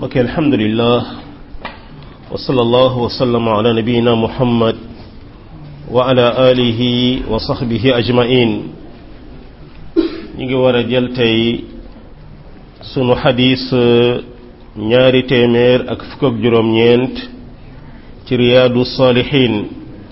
ok alhamdulillah wa sallallahu wa sallama ala nabiyina muhammad wa ala alihi wa sahbihi ajmain ñi ngi war a jël tey sunu xadis ñaari téeméer ak fukk ak juróom-ñeent ci riyaadu saalihin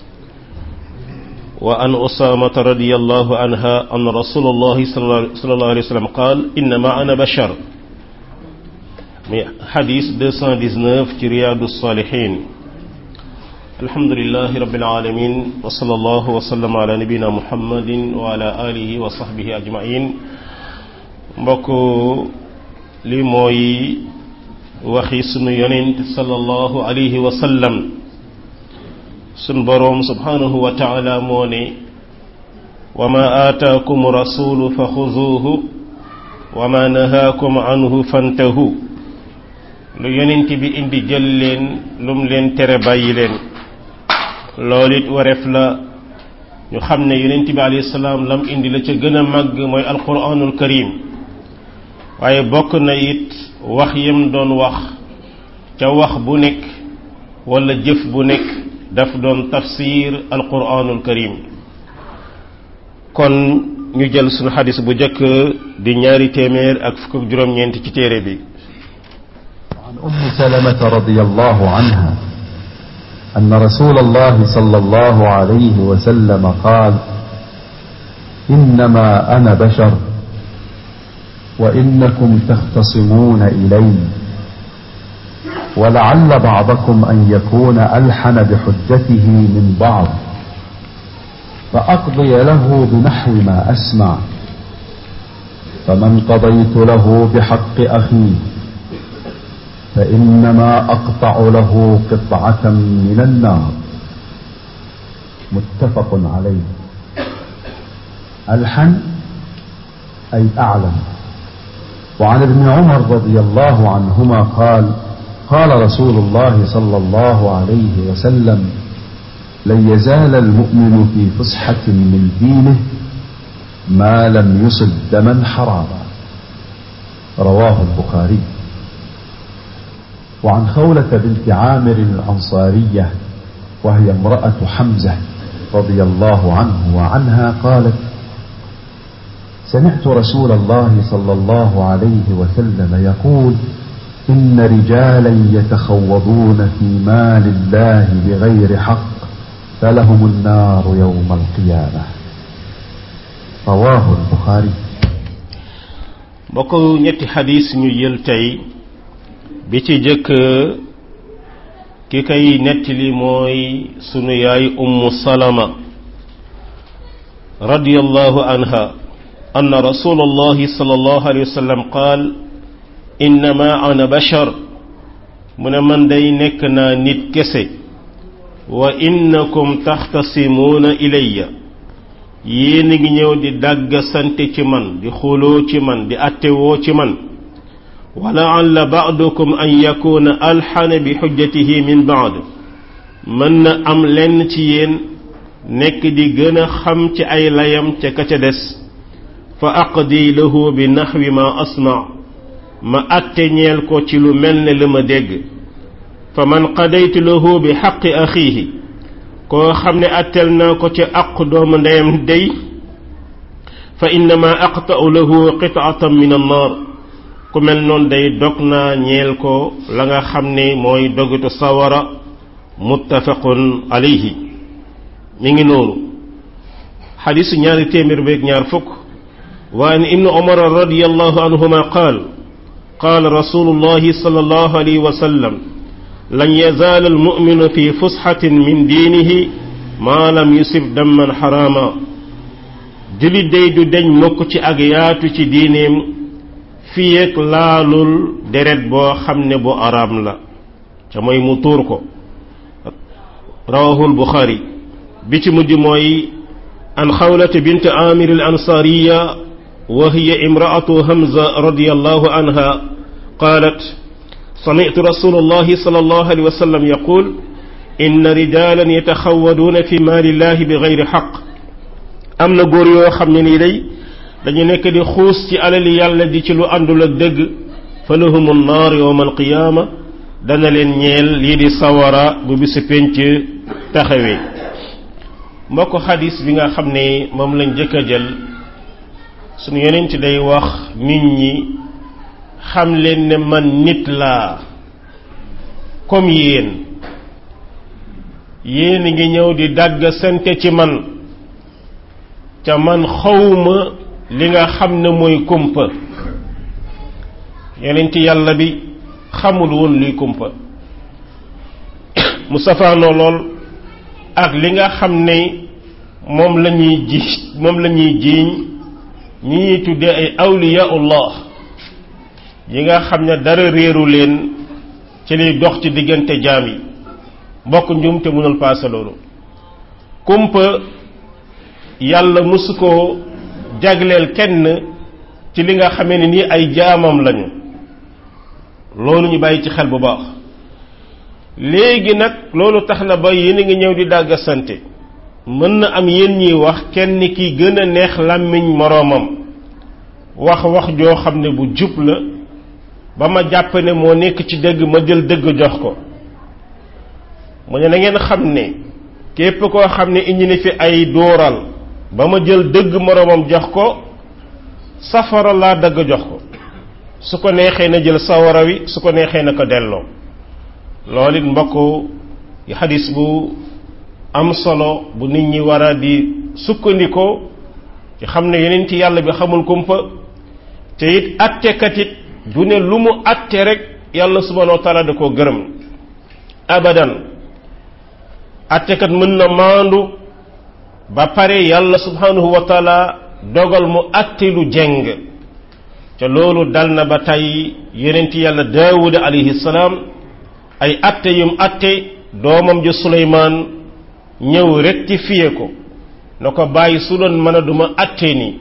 wa an usaamata radiyallahu anha an rasulullahi sallallahu alayhi wa sallam qaal innama ana bashar muy xadis 219 ci riyaadu saalihin alhamdulilahi rabbil alamin wa sallallahu wa sallam ala nabina muhammadin wa ala alihi wa sahbihi ajmain mbokk li mooy waxi sunu yonent sallallahu alayhi wa sallam sun boroom subhanahu wa taala moo ne wa ma aataakum rasulu fa xuzuuhu wa ma nahaakum anhu fantahu lu yonent bi indi jël leen lum leen tere bàyyi leen loolu it wareef la ñu xam ne yonent bi alayhi salaam lam indi la ca gën a màgg mooy alquranul karim waaye bokk na it wax yam doon wax ca wax bu nekk wala jëf bu nekk daf doon tafsir alquranul karim kon ñu jël sunu xadis bu njëkk di ñaari téeméer ak fukk ak juróom-ñeent ci téere bi عن أم سلمة رضي الله عنها أن رسول الله صلى الله عليه وسلم قال إنما أنا بشر وإنكم تختصمون إلي ولعل بعضكم أن يكون ألحن بحجته من بعض فأقضي له بنحو ما أسمع فمن قضيت له بحق أخيه فإنما أقطع له قطعة من النار متفق عليه ألحن أي أعلم وعن ابن عمر رضي الله عنهما قال قال رسول الله صلى الله عليه وسلم لن يزال المؤمن في فسحة من دينه ما لم يصب دما حراما رواه البخاري وعن خولة بنت عامر الأنصارية وهي امرأة حمزة رضي الله عنه وعنها قالت سمعت رسول الله صلى الله عليه وسلم يقول إن رجالا يتخوضون في مال الله بغير حق فلهم النار يوم القيامة رواه البخاري mbokk ñetti xadis ñu jël tey bi ci jëkk ki kay nettali mooy sunu yaay ummu salama radiyallahu anha anna rasulallahi sallallahu alayhi wa sallam qaal innama ana bashar mu ne man day nekk naa nit kese wa innakum taxtasimuuna ilayya yéen a ngi ñëw di dàgg sante ci man di xuloo ci man di attewoo ci man wa laalla baadukum an yakuna alxana bi xujjatihi min baad mën na am lenn ci yéen nekk di gën a xam ci ay layam ca ka ca des fa aqdi lahu bi naxwi ma asma ma atte ñeel ko ci lu mel ne la ma dégg fa man qadaytu lahu bi xaqi axiihi koo xam ne attel naa ko ca aq doomu ndeyam dey fa innama aqta'u lahu qit'atan min annaar ku mel noonu day dog naa ñeel ko la nga xam ne mooy dogitu sawara muttafaqun alayhi mi ngi noonu xadisu ñaari téeméer beeg ñaar fukk wa an ibnu umar radiyallahu anhuma qaal qaala rasulullahi sallallahu alayhi wa sallam lan yazaal almuminu fi fusxatin min diinihi maa lam yusib damman xaraama julit day du deñ mukk ci ak yaatu ci diineem fii ak laalul deret boo xam ne bu araam la ca mooy mu tuur ko rawahul buxaari bi ci mujj mooy an xawlata bint amir al ansaariya wa hiya imraatu hamza radiyallahu anha qaalat سمعت رسول الله صلى الله عليه وسلم يقول إن رجالا يتخوضون في مال الله بغير حق am na góor yoo xam ne nii day dañu nekk di xuus ci alali yàlla di ci lu àndul ak dëgg fa fa lahumu naar yowma alqiyaama dana leen ñeel lii di sawara bu bisu pénc taxawee mbokk xadis bi nga xam ne moom lañ jëkk a jël suñu yeneen ci day wax nit ñi xam leen ne man nit laa comme yéen yéen ngi ñëw di dàgg sante ci man ca man xawma li nga xam ne mooy kumpa yonent yàlla bi xamul woon luy kumpa mu safaanoo lool ak li nga xam ne moom la ñuy ji moom la ñuy jiiñ ñi ñuy tuddee ay awliyaullah yi nga xam ne dara réeru leen ci liy dox ci diggante jaam yi mbokk njum te mënul paase loolu kumpa yàlla mësu koo jagleel kenn ci li nga xamee ne nii ay jaamam lañu loolu ñu bàyyi ci xel bu baax léegi nag loolu tax na ba yéen a ngi ñëw di dàgga sante mën na am yéen ñiy wax kenn ki gën a neex làmmiñ moroomam wax wax joo xam ne bu jub la ba ma jàpp ne moo nekk ci dëgg ma jël dëgg jox ko mu ne na ngeen xam ne képp koo xam ne indi na fi ay dóoral ba ma jël dëgg moroomam jox ko safara laa dëgg jox ko su ko neexee na jël sawara wi su ko neexee na ko delloo loolu it mbokk yi xadis bu am solo bu nit ñi war a di sukkandikoo ci xam ne yeneen ci yàlla bi xamul kumpa te it attekat it du ne lu mu atte rek yàlla subhanahu wa taala da koo gërëm abadan attekat mën na maandu ba pare yàlla subhanahu wa taala dogal mu atte lu jeng te loolu dal na ba tey yeneen ci yàlla daawuda alayhi salaam ay atte yum atte doomam ji suleymaan ñëw rectifié ko na ko bàyyi su doon mën a duma atte ni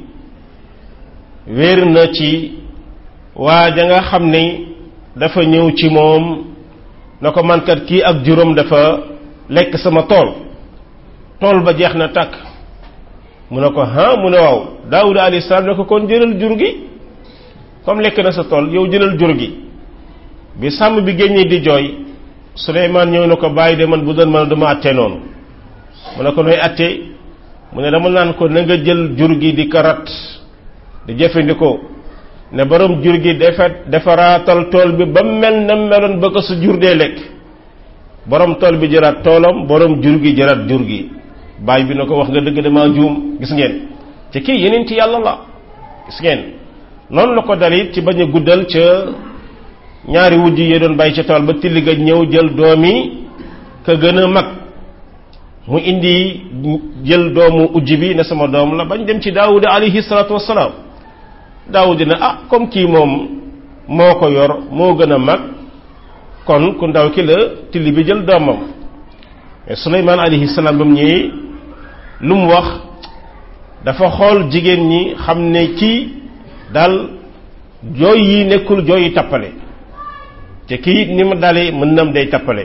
wér na ci waa ja nga xam ne dafa ñëw ci moom na ko mankat kii ak juróom dafa lekk sama tool tool ba jeex na tàkk mu ne ko ha mu ne waaw daawuda alayhi salaam ne ko kon jëlal jur gi comme lekk na sa tool yow jëlal jur gi bi sàmm bi génnee di jooy Suleymaan ñëw na ko bàyyi de man bu doon man dama àtte noonu mu ne ko nooy àtte mu ne dama naan ko na nga jël jur gi di karat di jëfandikoo ne borom jur gi dafa defaraatal tool bi ba mel na meloon ba ko sa jur dee lekk borom tool bi jëraat toolam borom jur gi jëraat jur gi bàyyi bi na ko wax nga dëgg damaa juum gis ngeen te kii yeneen ci yàlla la gis ngeen noonu la ko dalit ci bañ a guddal ca ñaari wujj yi doon bàyyi ca tool ba tilli ga ñëw jël doomi ka gën a mag mu indi jël doomu ujj bi ne sama doom la bañ dem ci daawuda alayhi salaatu wassalaam daawuda ne ah comme kii moom moo ko yor moo gën a mag kon ku ndaw ki la tilli bi jël doomam mais suleymaan alayhi salaam ba mu ñëwee lu mu wax dafa xool jigéen ñi xam ne kii daal jooy yi nekkul jooy yi tappale te kii ni ma dalee mën nam day tappale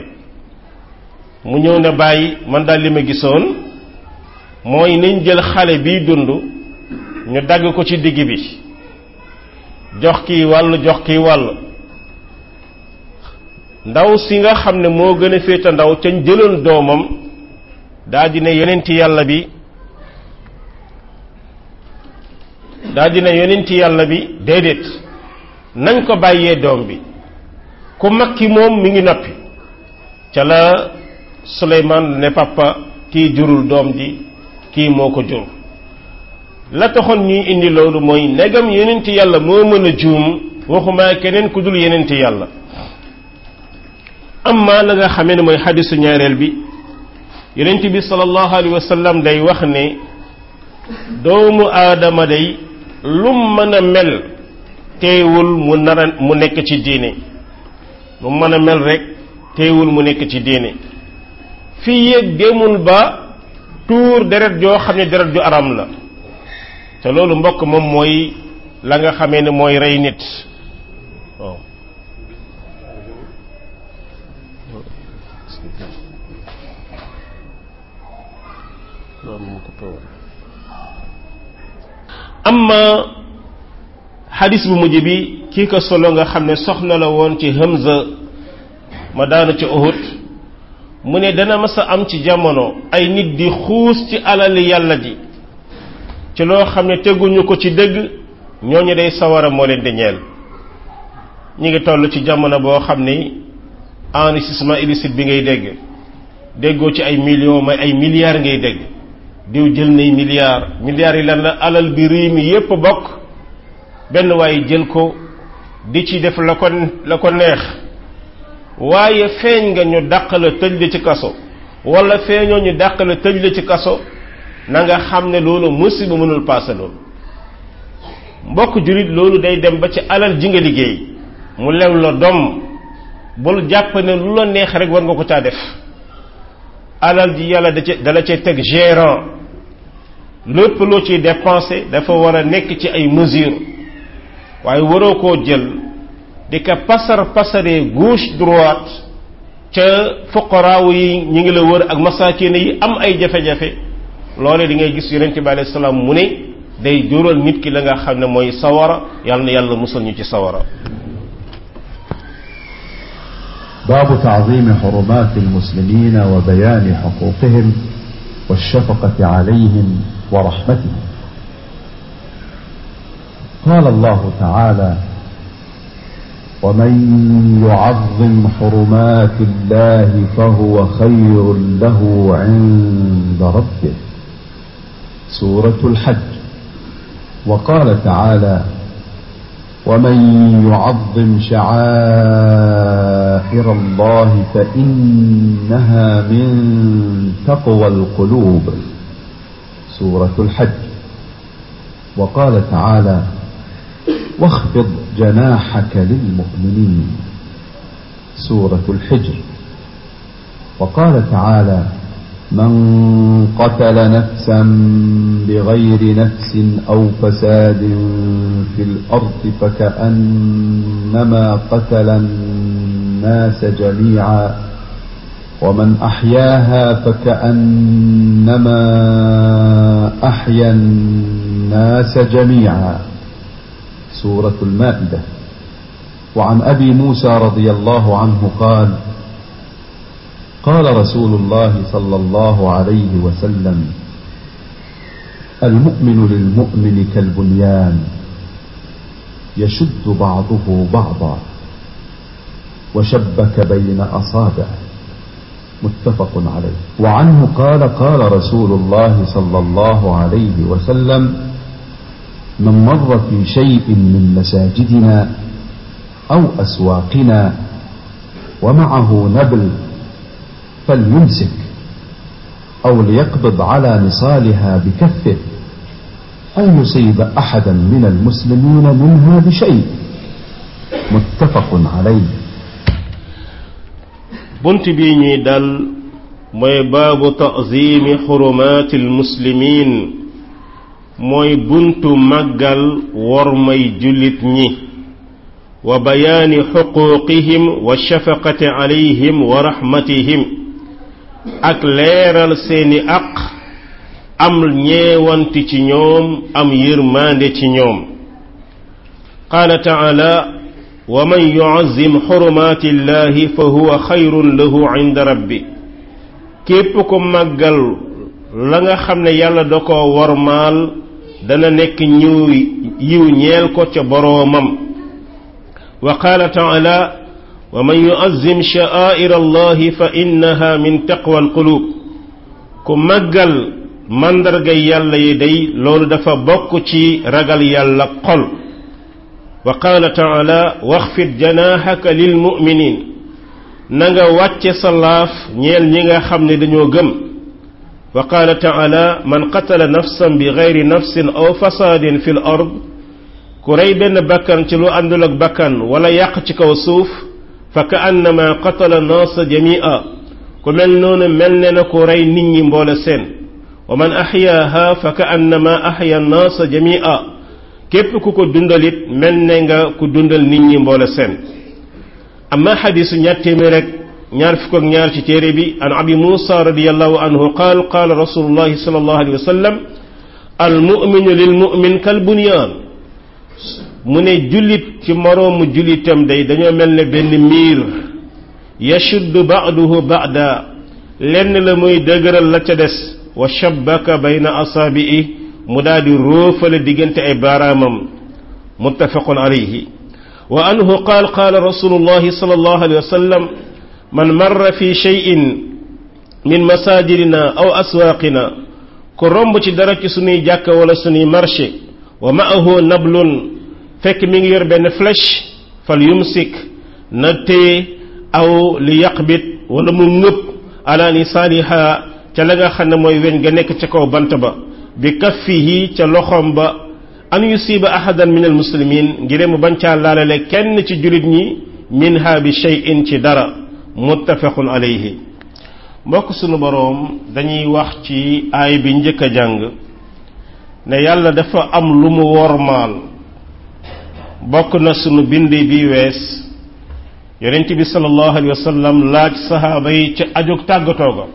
mu ñëw ne bàyyi man daal li ma gisoon mooy nañ jël xale biy dund ñu dagg ko ci digg bi jox kii wàll jox kii wàll ndaw si nga xam ne moo gën a féeta ndaw ca jëloon doomam daa di ne yonenti yàlla bi daa di ne yonenti yàlla bi déedéet nañ ko bàyyee doom bi ku mag ki moom mi ngi noppi ca la Suleymaan ne papa kii jurul doom ji kii moo ko jur la taxoon ñuy indi loolu mooy negam yonenti yàlla moo mën a juum waxuma keneen ku dul yonenti yàlla amma la nga xamee ne mooy xadisu ñaareel bi yonent bi sallallahu alayhi wa sallam day wax ne doomu aadama day lum mën a mel teewul mu nar a mu nekk ci diine lu mën a mel rek teewul mu nekk ci diine fii yéeg demul ba tuur deret joo xam ne deret ju aram la te loolu mbokk moom mooy la nga xamee ne mooy rey nit waaw amma xadis bu mujj bi kii ko solo nga xam ne soxna la woon ci Hamza ma daanu ci Uhud mu ne dana mas a am ci jamono ay nit di xuus ci alali yàlla ji ci loo xam ne teguñu ko ci dëgg ñooñu day sawara moo leen di ñeel ñi ngi toll ci jamono boo xam ni enrichissement illicite bi ngay dégg déggoo ci ay millions may ay milliards ngay dégg diw jël nay milliards milliards yi lan la alal bi réew mi yépp bokk benn waaye jël ko di ci def la ko la ko neex waaye feeñ nga ñu dàq la tëj la ci kaso wala feeñoo ñu dàq la tëj la ci kaso na nga xam ne loolu musiba mënul paase loolu mbokk jullit loolu day dem ba ci alal ji nga liggéey mu lew la doom bul jàpp ne lu la neex rek war nga ko caa def alal ji yàlla da ca dala cay teg gérant lépp loo ciy dépensé dafa war a nekk ci ay mesures waaye waroo koo jël di ko pasar pasaree gauche droite ca fuqaraaw yi ñi ngi la wër ak masaakin yi am ay jafe-jafe loole di ngay gis yonente bi alayhi salaam mu ne day jural nit ki la nga xam ne mooy sawara yàlla na yàlla musal ñu ci sawara باب تعظيم حرمات المسلمين وبيان حقوقهم والشفقة عليهم ورحمتهم قال الله تعالى ومن يعظم حرمات الله فهو خير له عند ربه سورة الحج وقال تعالى ومن يعظم شعائر الله فإنها من تقوى القلوب سورة الحج وقال تعالى واخفض جناحك للمؤمنين سورة الحجر وقال تعالى من قتل نفسا بغير نفس أو فساد في الأرض فكأنما قتل الناس جميعا ومن أحياها فكأنما أحيا الناس جميعا سورة المائدة وعن أبي موسى رضي الله عنه قال قال رسول الله صلى الله عليه وسلم المؤمن للمؤمن كالبنيان يشد بعضه بعضا وشبك بين أصابعه متفق عليه وعنه قال قال رسول الله صلى الله عليه وسلم من مر في شيء من مساجدنا أو أسواقنا ومعه نبل فليمسك أو ليقبض على نصالها بكفه أن يصيب أحدا من المسلمين منها بشيء متفق عليه bunt bi ñuy dal mooy baabu ta'zimi xurumaati almuslimiin mooy buntu màggal wormay jullit ñi wa bayaani xuquuqihim wa shafaqati alayhim wa rahmatihim ak leeral seeni aq am ñeewanti ci ñoom am yërmaande ci ñoom qaala taala wa man yuazzim xurumaati llahi fa huwa xayrun lahu inda rabbi képp ko màggal la nga xam ne yàlla da ko wormaal dana nekk ñiw yiw ñeel ko ca boroomam wa qaala taala wa man yuazzim sha'aa'ir allahi fa innaha min taqwa alqulub ku màggal màndargay yàlla yi day loolu dafa bokk ci ragal yàlla xol wa qaala taala waxfid janaahaka lil muminin na nga wàcce sa laaf ñeel ñi nga xam ne dañoo gëm wa qaala taala man qatala nafsan bi gayri nafsin aw fasaadin fi l ard ku rey benn bakkan ci lu àndul ak bakkan wala yàq ci kaw suuf fa ka annama qatala naasa jamia ku mel noonu mel ne na ku rey nit ñi mboole seen wa man axyaaha fa ka annama axya naasa jamia képp ku ko dundalit mel ne nga ku dundal nit ñi mboole seen amma xadisu ñaar téeméer rek ñaar fukk ak ñaar ci téere bi an abi muusa radiallahu anhu qaal qaala rasulullahi sallallahu alayhi wa sallam al muminu lil mumin kal bunyaan mu ne jullit ci moroomu jullitam day dañoo mel ne benn miir yashuddu ba'duhu ba'da lenn la muy dëgëral la ca des wa shabbaka bayna asaabi'i mu daal di róofale diggante ay baaraamam muttafaqun alayhi wa anhu qaal qaala rasulullahi sallallahu alayhi wa sallam man marra fi shay'in min masajidina aw aswaaqina ku romb ci dara ci sunuy jàkka wala sunuy marché wa ma'ahu nablun fekk mi ngi yor benn flèche fal yumsik na téye aw li yaqbit wala mu ngëpp ala lisaaniha ca la nga xam ne mooy weñ ga nekk ca kaw bant ba bi kaffihi ca loxoom ba an yusiba ahadan min almuslimin ngir mu bañ caa laalale kenn ci julit ñi minha bi shay'in ci dara muttafaqun alayhi mbokk sunu boroom dañuy wax ci aay bi njëkk a jàng ne yàlla dafa am lu mu wormaal bokk na sunu bind bi wees yonent bi sallallahu alayhi wa sallam laaj sahaaba yi ci ajug tàggatoo ga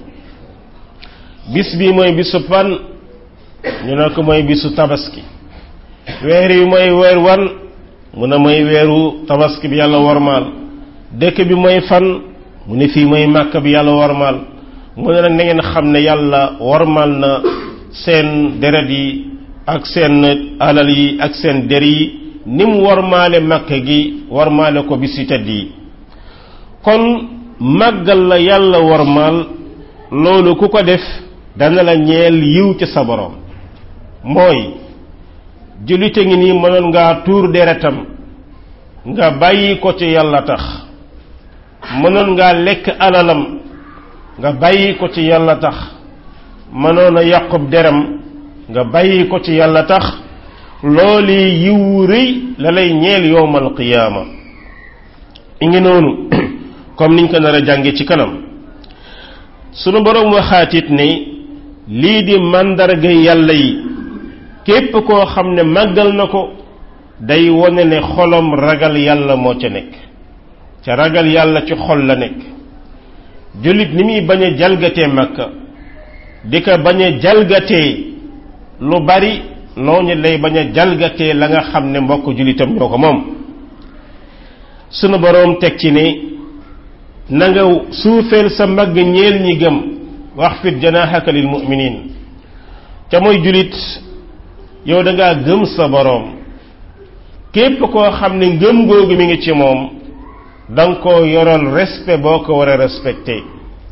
bis bi mooy bisu pan ñu ne ko mooy bisu tabaski weer yi mooy weer wan mu ne mooy weeru tabaski bi yàlla wormaal dëkk bi mooy fan mu ne fii mooy màkk bi yàlla wormaal mu ne nag na ngeen xam ne yàlla wormaal na seen deret yi ak seen alal yi ak seen der yi ni mu wormaale màkk gi wormaale ko bis yu tedd yi kon màggal la yàlla wormaal loolu ku ko def dana la ñeel yiw ci sa borom mooy jullite ngi nii mënoon ngaa tuur deretam nga bàyyi ko ci yàlla tax mënoon ngaa lekk alalam nga bàyyi ko ci yàlla tax mënoon a yàqub deram nga bàyyi ko ci yàlla tax loolu yiw rëy la lay ñeel yowmal qiyaama i ngi noonu comme niñ ko nar a jànge ci kanam sunu boroom waxaatit ne lii di màndarga yàlla yi képp koo xam ne màggal na ko day wone ne xolam ragal yàlla moo ca nekk ca ragal yàlla ci xol la nekk jullit ni muy bañ a jalgatee makka di ko bañ a jalgatee lu bari noonu lay bañ a jalgatee la nga xam ne mbokk jullitam ñoo ko moom sunu boroom teg ci ne na nga suufeel sa mbagg ñeel ñi gëm wax fit janaahaka lil mu'minin ca mooy jullit yow da ngaa gëm sa boroom képp koo xam ne ngëm googu mi ngi ci moom da nga koo yoral respect boo ko war a respecté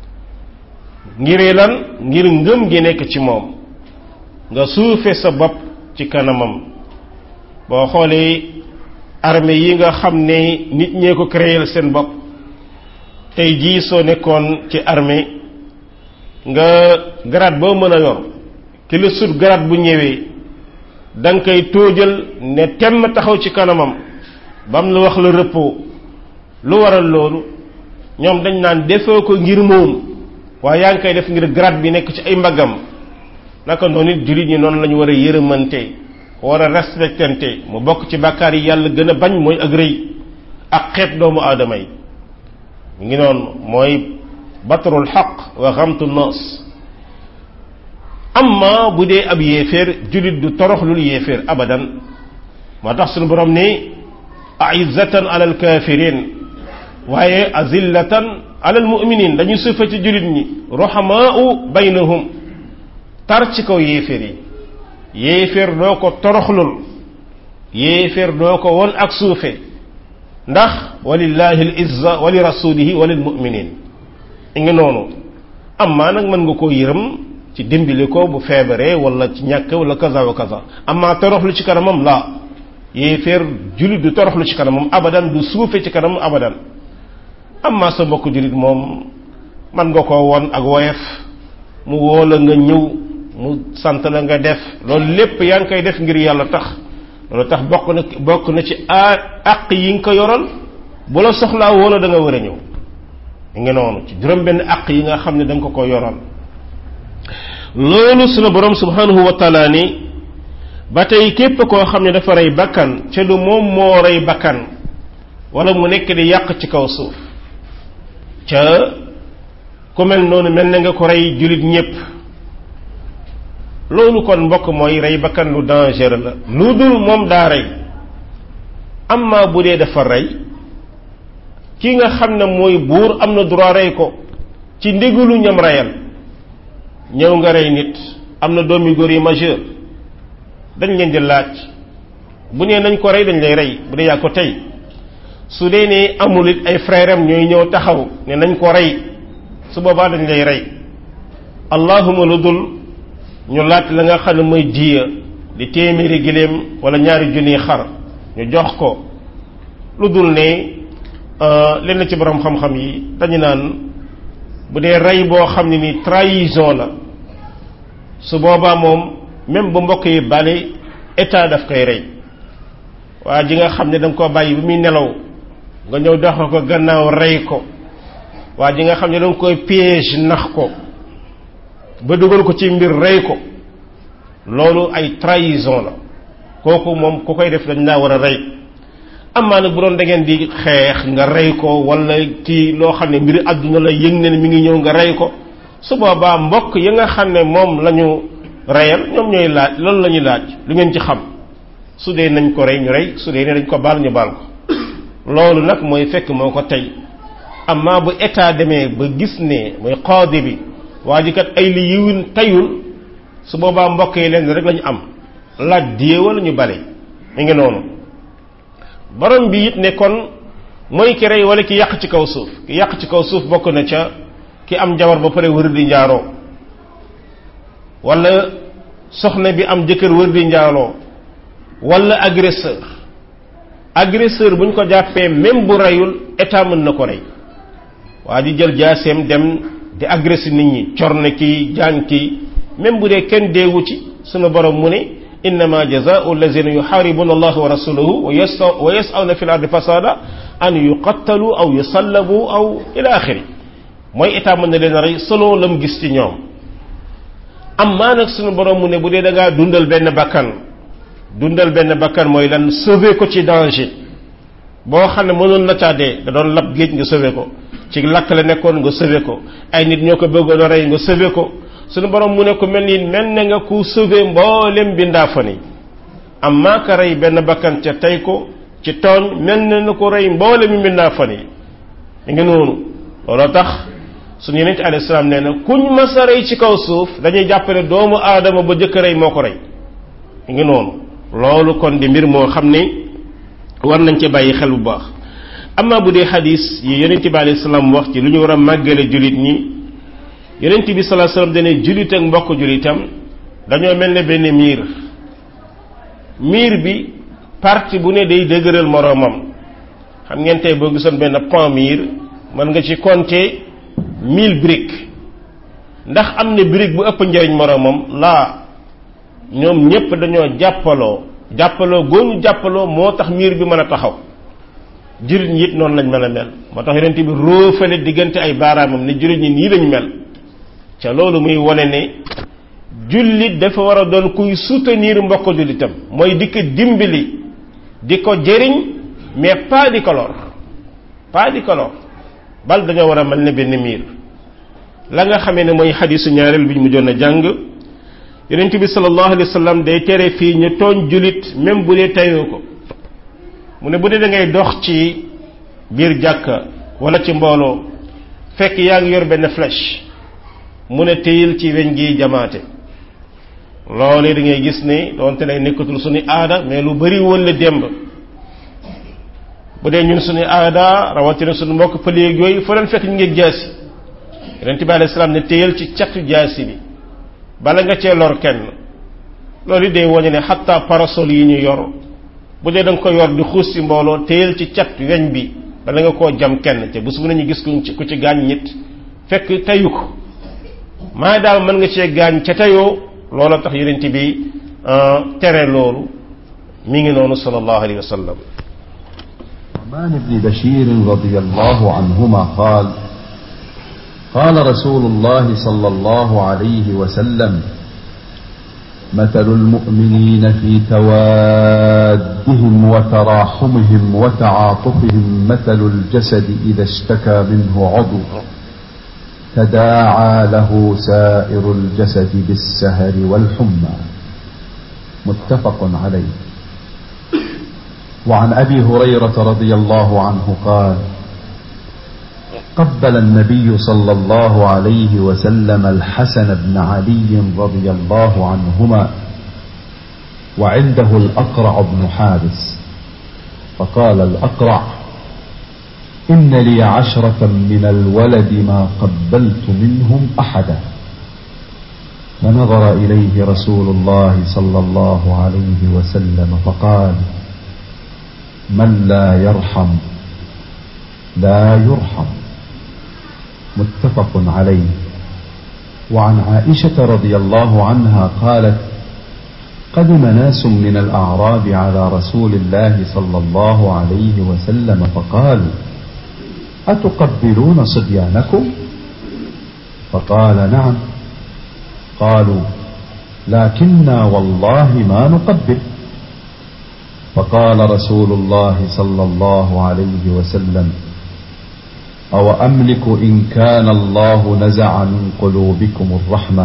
ngir lan ngir ngëm gi nekk ci moom nga suufe sa bopp ci kanamam boo xoolee armée yi nga xam ne nit ñee ko créer seen bopp tey jii soo nekkoon ci armée nga grade boo mën a yor ki la sut grade bu ñëwee da nga koy tóojal ne temm taxaw ci kanamam bam la wax la repos lu waral loolu ñoom dañ naan defoo ko ngir moom waaye yaa ngi koy def ngir grade bi nekk ci ay mbaggam naka noonu it jullit ñi noonu la ñu war a yërëmante war a respectante mu bokk ci bàkkaar yi yàlla gën a bañ mooy ak rëy ak xeeb doomu aadama yi mu ngi noonu mooy batrul xaq wa xamtu noos amma bu dee ab yéeféer jullit du toroxlul yéeféer abadan moo tax suñu borom ni aizzatan alal kafirin waaye azillatan alal muminin dañuy suufa ci jullit ñi rohamaau baynahum tar ci kaw yéeféer yi yéeféer doo ko toroxlul yéeféer doo ko won ak suufe ndax walillahi al izza wa li rasulihi wa lil muminin i ngi noonu amma nag mën nga koo yërëm ci dimbali ko bu feebaree wala ci ñàkk wala kaza wa kaza amma toroxlu ci kanamam la yéeféer jullit du toroxlu ci kanamam abadan du suufe ci kanamam abadan amma sa mbokk jullit moom man nga koo won ak woyef mu woo la nga ñëw mu sant la nga def loolu lépp yaa ngi koy def ngir yàlla tax loolu tax bokk na bokk na ci a àq yi nga ko yoral bu la soxlaa woona da nga war a ñëw ngi noonu ci juróom benn àq yi nga xam ne da nga ko ko yoral loolu sunu borom subhanahu wa taala ni ba tey képp koo xam ne dafa rey bakkan ca lu moom moo rey bakkan wala mu nekk di yàq ci kaw suuf ca ku mel noonu mel na nga ko rey julit ñépp loolu kon mbokk mooy rey bakkan lu dangereux la lu dul moom daa rey amma bu dee dafa rey ki nga xam ne mooy buur am na droit rey ko ci ndigalu ñam reyal ñëw nga rey nit am na doomi góor yi majeur dañ leen di laaj bu nee nañ ko rey dañ lay rey bu dee yaa ko tey su dee ne amul it ay frère am ñooy ñëw taxaw ne nañ ko rey su boobaa dañ lay rey allahuma lu dul ñu laaj la nga xam ne mooy diya di téeméeri giléem wala ñaari junniy xar ñu jox ko lu dul ne lenn ci borom xam-xam yi dañu naan bu dee rey boo xam ne ni trahison la su boobaa moom même bu mbokk yi bale état daf koy rey waa ji nga xam ne da nga koo bàyyi bi muy nelaw nga ñëw dox ko gannaaw rey ko waa ji nga xam ne da nga koy piège nax ko ba dugal ko ci mbir rey ko loolu ay trahison la kooku moom ku koy def dañ laa war a rey amaa nag bu doon da ngeen di xeex nga rey ko wala kii loo xam ne mbiri àdduna la yëg ne mi ngi ñëw nga rey ko su boobaa mbokk yi nga xam ne moom la ñu reyal ñoom ñooy laaj loolu la ñuy laaj lu ngeen ci xam su dee nañ ko rey ñu rey su dee ne dañ ko baal ñu baal ko loolu nag mooy fekk moo ko tey amaa bu état demee ba gis ne mooy qaadi bi waa ji kat ay li yiwin tayul su boobaa mbokk yi leen rek lañu am laaj die wala ñu bale mi ngi noonu borom bi it ne kon mooy ki rey wala ki yàq ci kaw suuf ki yàq ci kaw suuf bokk na ca ki am jabar ba pare wër di njaaroo wala soxna bi am jëkkër wër di njaaloo wala agresseur agresseur bu ñu ko jàppee même bu reyul état mën na ko rey waa ji jël jaaseem dem di agressé nit ñi corne kii jaan kii même bu dee kenn deewu ci sunu borom mu ne innama jazaau allazina yuxaaribuna allah wa rasulahu wa yasawna fi l ardi fasada an yuqattalu aw yusallabu aw ila axiri mooy état mën na leen rey selon la mu gis ci ñoom am maa nag sunu borom mu ne bu dee da ngaa dundal benn bakkan dundal benn bakkan mooy lan sauver ko ci danger boo xam ne mënoon na caa dee da doon lab géej nga sauver ko ci lakk la nekkoon nga sauver ko ay nit ñoo ko bëggoon a rey nga sauver ko sunu borom mu ne ko mel ni mel na nga ku sauver mboolem bindaa fa ni am maa ka rey benn bakkan ca tey ko ci tooñ mel na na ko rey mboolem bindaa fa ni mi ngi noonu looloo tax suñu yonent alayhi salaam nee na kuñ mas a rey ci kaw suuf dañuy jàppale doomu aadama ba jëkk rey moo ko rey mi ngi noonu loolu kon di mbir moo xam ne war nañ ci bàyyi xel bu baax amma bu dee xadis yi yonent bi alayhi salaam wax ci lu ñu war a màggale jullit ñi yonent bi sallallahu alayhi wasallam dane jullit ak mbokk jullitam dañoo mel ne benn miir miir bi partie bu ne day dëgëral moroomam xam ngeen tey boo gisoon benn pont miir mën nga ci compter mille briques ndax am na brique bu ëpp njariñ moroomam laa ñoom ñépp dañoo jàppaloo jàppaloo góoñu jàppaloo moo tax miir bi mën a taxaw jullit ñi it noonu lañ mën a mel moo tax yonent bi róofale diggante ay baaraamam ne jullit ñi nii lañ mel ca loolu muy wone ne jullit dafa war a doon kuy soutenir mbokk jullitam mooy di ko dimbali di ko jëriñ mais pas di ko lor pas di ko lor bal dañoo war a mel ne benn miir la nga xamee ne mooy xadisu ñaareel bi ñu mujjoon a jàng yonent bi sallallahu alayhi wa sallam day tere fii ñu tooñ jullit même bu dee tayoo ko mu ne bu dee da ngay dox ci biir jàkka wala ci mbooloo fekk yaa ngi yor benn flèche mu ne téyil ci weñ gi jamaate loolee da ngay gis ne doonte ne nekkatul suñu aada mais lu bari woon la démb bu dee ñun suñu aada rawatina suñu mbokk pëléeg yooyu fa leen fekk ñu ngi jaasi yonent bi alayhi salaam ne téyal ci catu jaasi bi bala nga cee lor kenn loolu it day woñe ne xatta parasol yi ñu yor bu dee da nga ko yor di xuus ci mbooloo téyal ci cat weñ bi bala nga koo jam kenn te bés bu nañu gis ku ci ku ci gaañ nit fekk teyu ko maa daal mën nga cee gaañ ca teyoo loola tax yonent bi tere loolu mi ngi noonu sallallahu alayhi wa sallam النعمان بن بشير رضي الله عنهما قال قال رسول الله صلى الله عليه وسلم مثل المؤمنين في توادهم وتراحمهم وتعاطفهم مثل الجسد إذا اشتكى منه عضو تداعى له سائر الجسد بالسهر والحمى متفق عليه وعن أبي هريرة رضي الله عنه قال قبل النبي صلى الله عليه وسلم الحسن بن علي رضي الله عنهما وعنده الأقرع بن حابس فقال الأقرع إن لي عشرة من الولد ما قبلت منهم أحدا فنظر إليه رسول الله صلى الله عليه وسلم فقال من لا يرحم لا يرحم متفق عليه وعن عائشة رضي الله عنها قالت قدم ناس من الأعراب على رسول الله صلى الله عليه وسلم فقالوا أتقبلون صبيانكم فقال نعم قالوا لكنا والله ما نقبل فقال رسول الله صلى الله عليه وسلم أو أملك إن كان الله نزع من قلوبكم الرحمة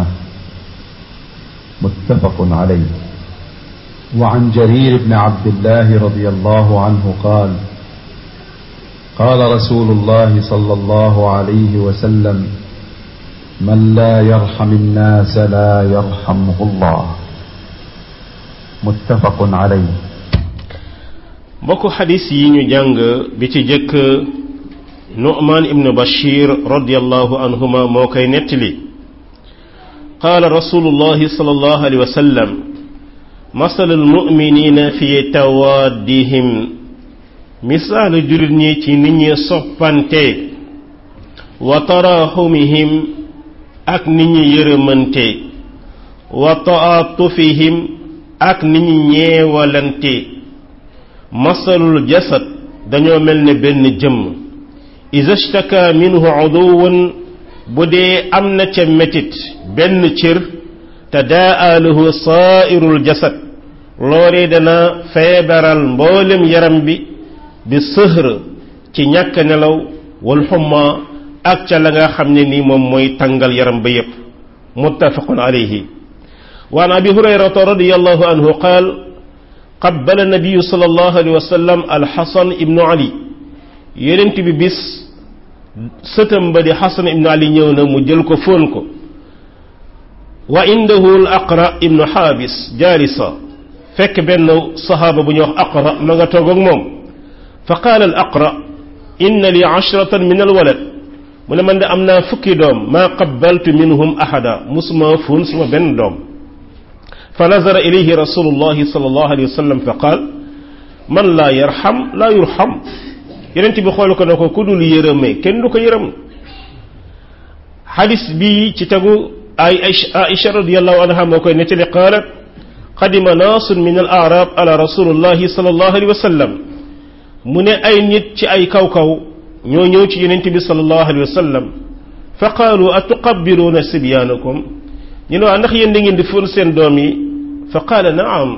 متفق عليه وعن جرير بن عبد الله رضي الله عنه قال قال رسول الله صلى الله عليه وسلم من لا يرحم الناس لا يرحمه الله متفق عليه mbokku xadis yi ñu jàng bi ci jëkk nu'man ibnu bashir radiallahu anhuma moo koy nettali qaala rasulullahi sallallahu alayhi wa sallam masal almuminina fi tawaddihim misaalu jullit ñi ci nit ñi soppante wa taraxumihim ak nit ñi yërëmante wa taatufihim ak nit ñi ñeewalante masalul jasad dañoo mel ne benn jëmm iza shtaka minhu uduwun bu dee am na ca metit benn cër tadaa lahu saairul jasad loolee dana feebaral mboolem yaram bi bi sëhr ci ñàkk nelaw wal xumma ak ca la nga xam ne ni moom mooy tàngal yaram ba yépp muttafaqun alayhi wa an abi hurayrata radiyallahu anhu qaal qabbala nabiyu sallallahu alayhi wa sallam alxasan ibnu ali yonent bi bis sëtam ba di xasan ibnu ali ñëw na mu jël ko fóon ko wa indahu al aqra ibnu xaabis jaalisa fekk benn sahaaba bu ñuy wax aqra ma nga toog ak moom fa qaala al aqra inna li ashratan min al walad mu ne man de am naa fukki doom maa qabbaltu minhum ahada musuma fóon suma benn doom fa nazara ilayhi rasulullahi sallallahu alayhi wa sallam fa qaal man laa yarxam laa yurxam yonent bi xool ko ne ko ku dul yërëme kenn du ko yërëm xadis bi ci tegu ay Aïcha radiyallahu anha moo koy nettali qaalat qadima naasun min al arab ala rasulillahi sallallahu alayhi wa sallam mu ne ay nit ci ay kaw-kaw ñoo ñëw ci yonent bi sallallahu alayhi wa sallam fa qaalu atuqabbiluuna sibyaanakum ñu ne waa ndax yéen da ngeen di fóon seen doom yi fa qaala naam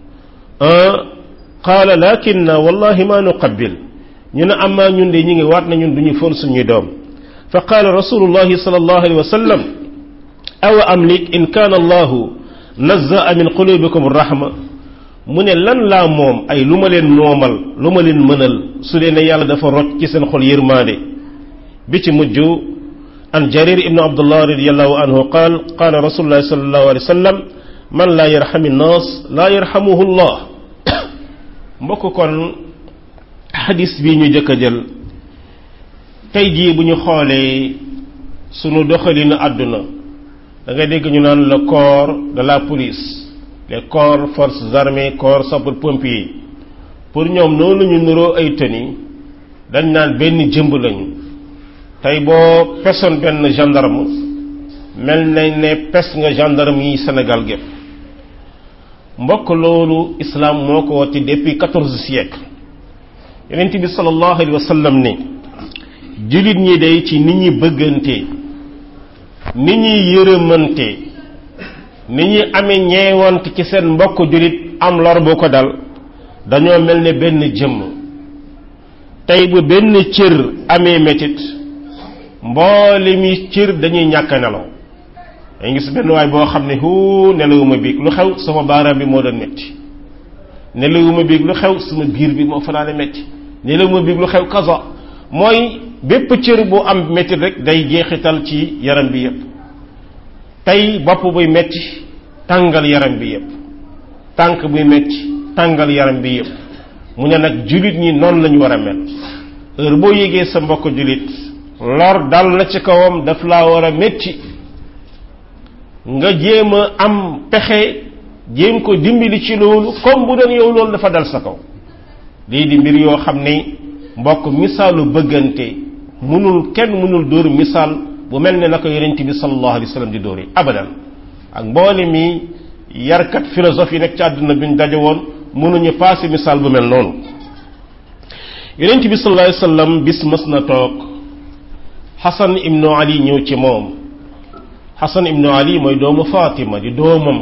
qaala lakinna wallahi ma nuqabbil ñu ne amaa ñun de ñu ngi waat na ñun duñu fóon suñuy doom fa qaala rasulullahi sallallahu alayhi wa sallam awa amlik in kaana allahu nazaa min qulubikum rahma mu ne lan laa moom ay lu ma leen noomal lu ma leen mënal su dee ne yàlla dafa rot ci seen xol yërmaande bi ci mujj an jarir ibnu abdullah radiallahu anhu qaal qaala rasulullahi sallallahu alayhi wa sallam man laa yarxami nnaas laa yarxamuhu llah mbokk kon xadis bi ñu jëkk a jël tey jii bu ñu xoolee sunu doxalinu àdduna da nga dégg ñu naan le corps de la police les corps forces armées corps sapeurs-pompiers pour ñoom noonu ñu nuroo ay tenue dañ naan benn jëmb lañu tey boo pesoon benn gendarme mel nañ ne pes nga gendarme yi Sénégal gépp mbokk loolu islam moo ko wati depuis quatorze siècle yonent bi sallallahu alayhi wa sallam ne jullit ñi day ci nit ñi bëggante nit ñi yërëmante nit ñi amee ñeewant ci seen mbokk jullit am lor bu ko dal dañoo mel ne benn jëmm tey bu benn cër amee metit mboole mi cër dañuy ñàkk nelaw dañu gis benn waay boo xam ne hu nelawuma biig lu xew sama baaraam bi moo doon metti nelawuma biig lu xew sama biir bi moo fanaane metti nelawuma biig lu xew kaza mooy bépp cër bu am metti rek day jeexital ci yaram bi yépp tey bopp buy metti tàngal yaram bi yépp tànk buy metti tàngal yaram bi yépp mu ne nag jullit ñi noonu lañu war a mel heure boo yégee sa mbokk jullit lor dal na ci kawam daf laa war a metti nga jéem a am pexe jéem ko dimbali ci loolu comme bu doon yow loolu dafa dal sa kaw lii di mbir yoo xam ne mbokk misaalu bëggante mënul kenn mënul dóor misaal bu mel ne na ko yonent bi sallallahu alayhi wa sallam di dóor yi abadan ak mboole mi yarkat philosophe yi nekk ci àdduna bi ñu daje woon mënuñu passé misaal bu mel noonu yonent bi sallallahu alayhi wa sallam bis mës na toog xasan ibnu ali ñëw ci moom xasan ibnu ali mooy doomu fatima di doomam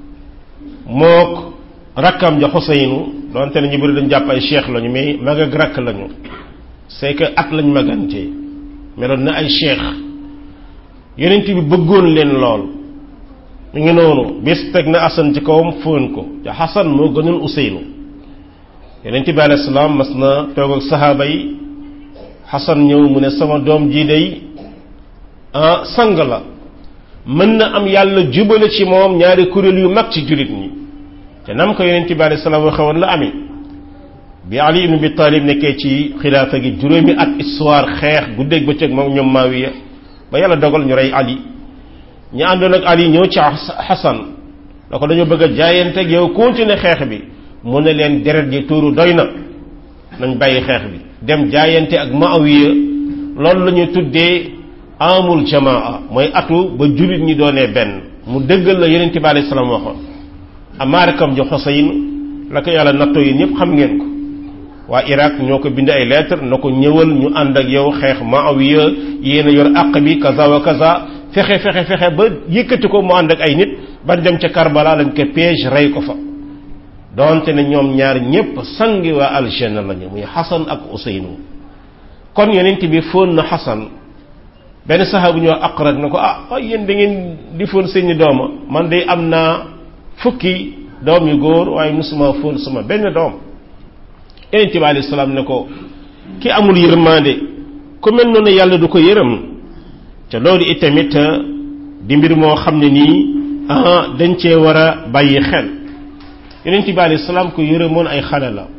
mook rakkam ja xuseynu donte ne ñu bëri dañ jàpp ay cheikh lañu mais mag ak rakk lañu c'est que at lañ magante meloon na ay cheikh yonent bi bëggoon leen lool mu ngi noonu bis teg na asan ci kawam fóon ko te xasan moo gënoon useynu yonent bi alayhi salaam mas na toog ak saxaaba yi xasan ñëw mu ne sama doom jii day ah sang la mën na am yàlla jubale ci moom ñaari kuréel yu mag ci jullit ñi te nam ko yonent bi alayhi salaam waxe woon la amee bi ali ibn bi talib nekkee ci xilaafa gi juróomi at histoire xeex guddeeg bëccëg moom ñoom maawiya ba yàlla dogal ñu rey ali ñu àndoon ak ali ñëw ci xasan da ko dañoo bëgg a jaayante ak yow continuer xeex bi mu ne leen deret ji tuuru doy na nañ bàyyi xeex bi dem jaayante ak maawiya loolu la ñu tuddee amul jamaa mooy atu ba jullit ñi doonee benn mu dëggal la yonent bi alayhi salaam waxoon amaarakam ji xosayin la ko yàlla nattoo yi ñëpp xam ngeen ko waa Irak ñoo ko bind ay lettre na ko ñëwal ñu ànd ak yow xeex maawiya yéen a yor àq bi kaza wa kaza fexe fexe fexe ba yëkkati ko mu ànd ak ay nit ban dem ca Karbala lañ ko piège rey ko fa donte ne ñoom ñaar ñépp sangi waa aljanna lañu muy Xasan ak Useynu kon yonent bi fóon na Xasan benn saxaabu ñoo aqrat na ko ah waaye yéen da ngeen di fóon seeni dooma man de am naa fukki doom yu góor waaye musuma fóon sama benn doom yonent bi alayhi salaam ne ko ki amul yërmande ku mel noonu yàlla du ko yërëm te loolu itamit di mbir moo xam ne nii ah dañ cee war a bàyyi xel yonent bi alayhi salaam ko yërëmoon ay xale la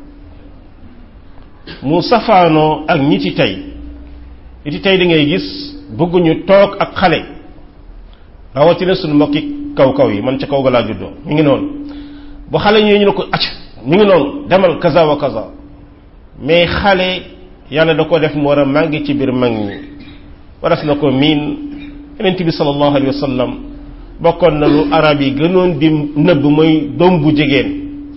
mu safaanoo ak ñi ci tey ñi ci tey da ngay gis bëgguñu toog ak xale rawatina suñu mbokki kaw kaw yi man ca kaw ga laa juddoo mi ngi noonu bu xale ñooy ñu ne ko acc mi ngi noonu demal kaza wa kaza mais xale yàlla da ko def mu war a màngi ci biir mag ñi waras na ko miin yonent bi sallallahu alayhi wa sallam bokkoon na lu arab yi gënoon di nëbb mooy doom bu jigéen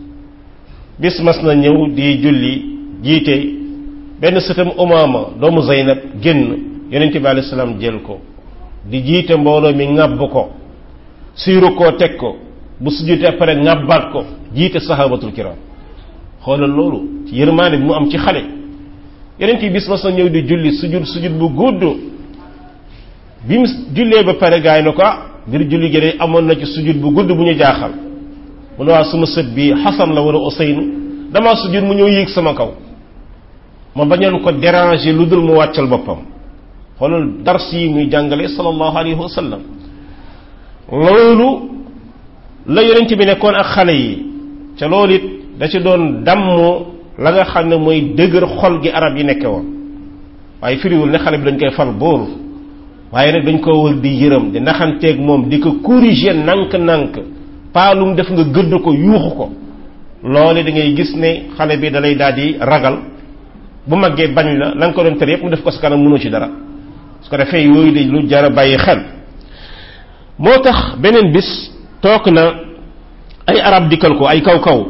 bis mas na ñëw di julli jiite benn sëtam umaama doomu zeynab génn yonent bi alayhi salaam jël ko di jiite mbooloo mi ŋàbb ko siiru koo teg ko bu sujjutee pare ŋàbbaat ko jiite sahabatul kiram xoolal loolu ci yërmaane bi mu am ci xale yonent yi bis mas na ñëw di julli sujud sujud bu gudd bi mu jullee ba pare gaay na ko ah ngir julli gi de amoon na ci sujud bu gudd bu ñu jaaxal mu ne waa suma sët bi xasan la war a Useynu damaa sujud mu ñëw yéeg sama kaw ma bañoon ko déranger lu dul mu wàccal boppam xoolal dars yi muy jàngale sallallahu alayhi wa sallam loolu la yonent bi nekkoon ak xale yi ca loolu it da ci doon damm la nga xam ne mooy dëgër xol gi arab yi nekke woon waaye firiwul ne xale bi dañ koy fal buur waaye nag dañ ko wër di yërëm di naxanteeg moom di ko corriger nank-nank paalum def nga gëdd ko yuuxu ko loole da ngay gis ne xale bi dalay daal di ragal bu maggee bañ la la nga ko doon tere yépp mu def ko sa kanam mënoo ci dara su ko defee yooyu de lu jar a bàyyi xel moo tax beneen bis toog na ay arab dikkal ko ay kaw-kaw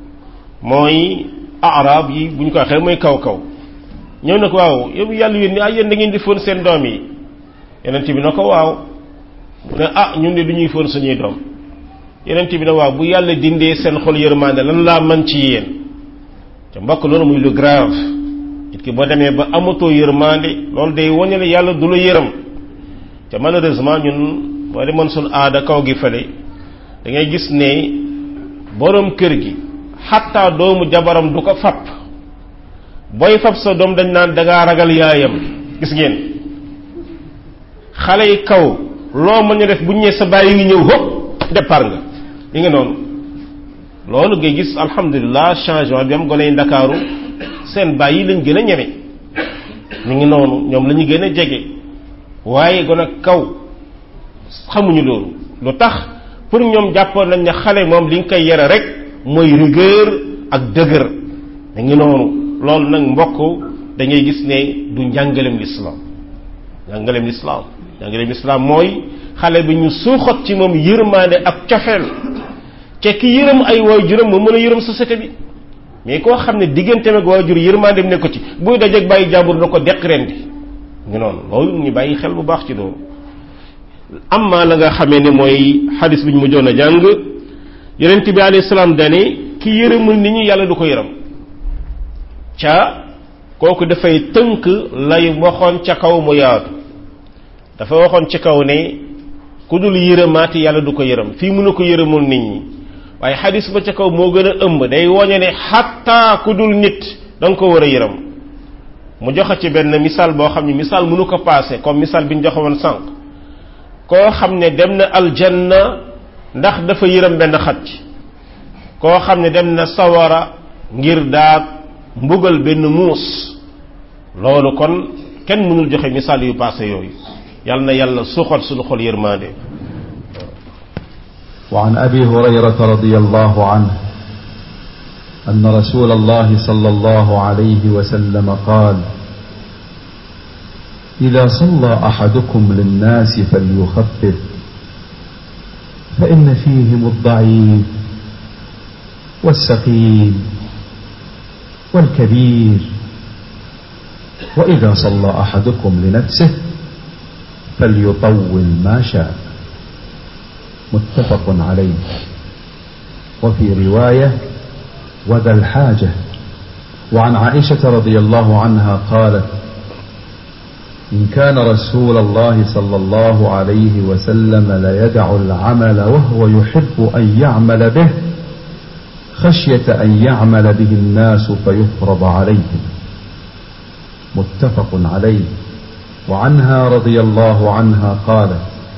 mooy arab yi bu ñu ko waxee mooy kaw-kaw ñëw na ko waaw yow yàlla yéen ah yéen da ngeen di fóon seen doom yi yeneen bi na ko waaw mu ne ah ñun de du ñuy fóon suñuy doom yeneen bi ne waaw bu yàlla dindee seen xol yërmande lan laa mën ci yéen te mbokk loolu muy lu grave nit ki boo demee ba amatoo yërmande loolu day wane ne yàlla du la yërëm te malheureusement ñun boo demoon suñ aada kaw gi fële da ngay gis ne borom kër gi xatta doomu jabaram du ko fab booy fab sa doom dañ naan dangaa ragal yaayam gis ngeen xale yi kaw loo mën a def bu ñu nee sa bàyyi ngi ñëw hop départ nga li nga noonu loolu ngay gis alhamdulilah changement bi am gone yi ndakaaru seen bàyyi lañ gën a ñeme mi ngi noonu ñoom la ñu gën a jege waaye gone kaw xamuñu loolu lu tax pour ñoom jàppoon nañ ne xale moom li nga koy yare rek mooy rigueur ak dëgër mi ngi noonu loolu nag mbokk da ngay gis ne du njàngalem lislaam njàngalem lislaam njàngalem lislaam mooy xale bi ñu suuxat ci moom yërmaande ak cofeel te ki yërëm ay waajuram mu mën a yërëm société bi mais koo xam ne digganteem ak waajur yërmaandeem ne ko ci buy dajeeg bàyyi jàmbur na ko deq ren di ñu noonu loolu ñu bàyyi xel bu baax ci loolu amma la nga xamee ne mooy xadis bi ñu mujjoon a jàng yonent bi alayhi salaam dane ki yërëmul nit ñi yàlla du ko yërëm ca kooku dafay tënk lay waxoon ca kaw mu yaatu dafa waxoon ci kaw ne ku dul yërëmaati yàlla du ko yërëm fii mënu ko yërëmul nit ñi waaye xadis ba ca kaw moo gën a ëmb day woñe ne xatta ku dul nit da nga ko war a yërëm mu joxe ci benn misaal boo xam ne misaal mënu ko paase comme misaal bi ñu joxe woon sànq koo xam ne dem na aljanna ndax dafa yërëm benn xaj koo xam ne dem na sawara ngir daa mbugal benn muus loolu kon kenn mënul joxe misaal yu paase yooyu yàlla na yàlla suuxat suñu xol yërmaande وعن أبي هريرة رضي الله عنه أن رسول الله صلى الله عليه وسلم قال إذا صلى أحدكم للناس فليخفف فإن فيهم الضعيف والسقيم والكبير وإذا صلى أحدكم لنفسه فليطول ما شاء متفق عليه وفي رواية وذا الحاجة وعن عائشة رضي الله عنها قالت إن كان رسول الله صلى الله عليه وسلم ليدع العمل وهو يحب أن يعمل به خشية أن يعمل به الناس فيفرض عليهم متفق عليه وعنها رضي الله عنها قالت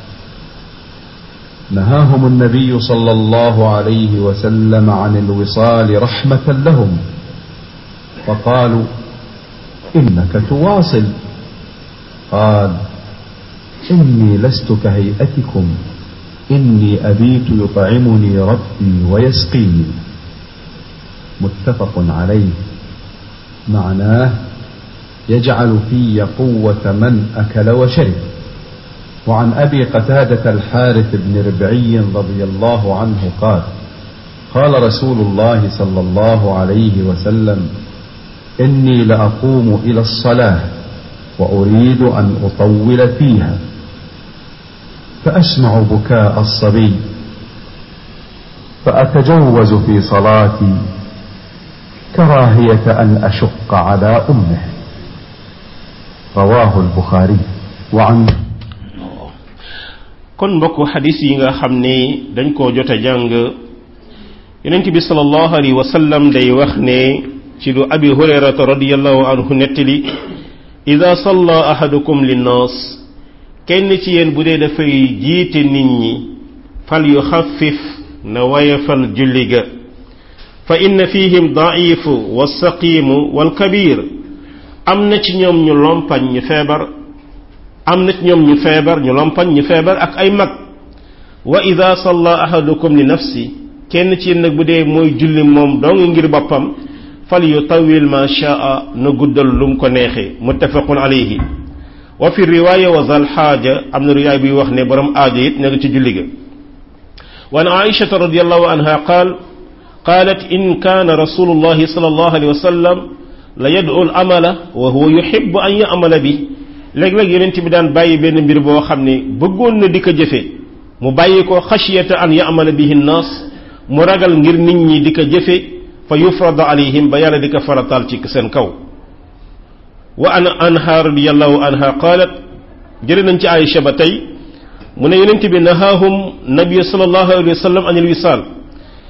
نهاهم النبي صلى الله عليه وسلم عن الوصال رحمة لهم فقالوا إنك تواصل قال إني لست كهيئتكم إني أبيت يطعمني ربي ويسقيني متفق عليه معناه يجعل في قوة من أكل وشرب وعن أبي قتادة الحارث بن ربعي رضي الله عنه قال قال رسول الله صلى الله عليه وسلم إني لأقوم إلى الصلاة وأريد أن أطول فيها فأسمع بكاء الصبي فأتجوز في صلاتي كراهية أن أشق على أمه رواه البخاري وعن kon mbokk xadis yi nga xam ne dañ koo jot a jàng yonent bi sallallahu alayhi wa sallam day wax ne ci lu abi hurayrata radiallahu anhu nettali ida salla ahadukum linnaas kenn ci yéen bu dee dafay jiite nit ñi fal yu xaffif na wayafal julli ga fa inna fihim daifu walsaqimu walkabir am na ci ñoom ñu lompañ ñu feebar am na ci ñoom ñu feebar ñu lompañ ñu feebar ak ay mag wa ida salla ahadukum li nafsi kenn ci yéen nag bu dee mooy julli moom dong ngir boppam fal yu tawil ma shaa na guddal lum ko neexee muttafaqun alayhi wa fi riwaaya wa zal xaaja am na riwaaya buy wax ne borom aajo it nekk ci julli ga wa an aishata radiallahu anha qaal qaalat in kaana rasulullahi sallallahu alayhi wa sallam la yad'u al amala wa huwa yuhibbu an ya'mala bi léeg-léeg yonent bi daan bàyyi benn mbir boo xam ne bëggoon na di ko jëfe mu bàyyi ko xashiyata an ya'mala bihi nnaas mu ragal ngir nit ñi di ko jëfe fa yufrada alayhim ba yàlla di ko faratal ci seen kaw wa an anha radiyallahu anha qaalat jëre nañ ci Aïcha ba tey mu ne yonent bi nahaahum nabiyu sallallahu alayhi wa sallam anil wisaal